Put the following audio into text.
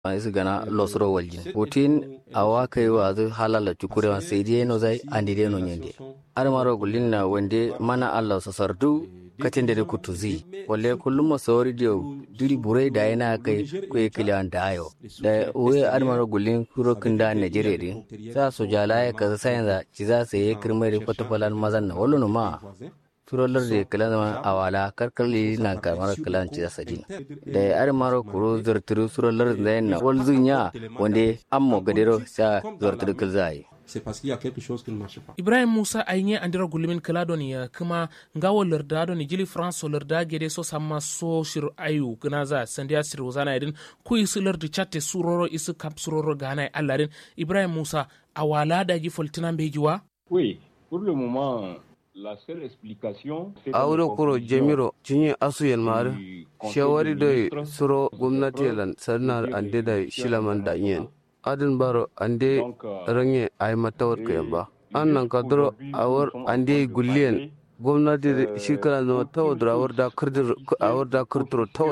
isu gana losro waljin putin awa kai wa zu halala tukure wa sai dai no zai andi dai no nyende ar maro gulin na wande mana allah sa sardu katin da kutu zi walle kullum ma sawari dio duri burai da yana kai kai kiliyan da ayo da uwe ar maro gulin kuro kinda najeriya din sa su jala ya kaza sayan za ci za su yi kirmai da kwatafalan mazan na wallo ma turolar da kala zama awala karkarli na kamar kalan ci sadi da ya ari maro kuro zarturu turolar da yana wal zunya wanda an mo gadero sa zarturu kal zai ibrahim musa ainye andira gulumin kaladon ya kuma ngawo larda don jili france larda gede so samma so shir ayu gna za sandiya sir wazana idin ku isu lardi chatte suroro isu kap suroro gana allarin ibrahim musa awala da gi foltina bejiwa oui pour le moment la seule explication auro kuro jemiro cinye asu yalmari shawari da suro gwamnati lan sarnar ande da shilaman da yin adin baro ande range ay matawar kayan ba an nan kadro awar ande gulliyan gwamnati shi kana zama tawadar awar da kurdur awar da kurdur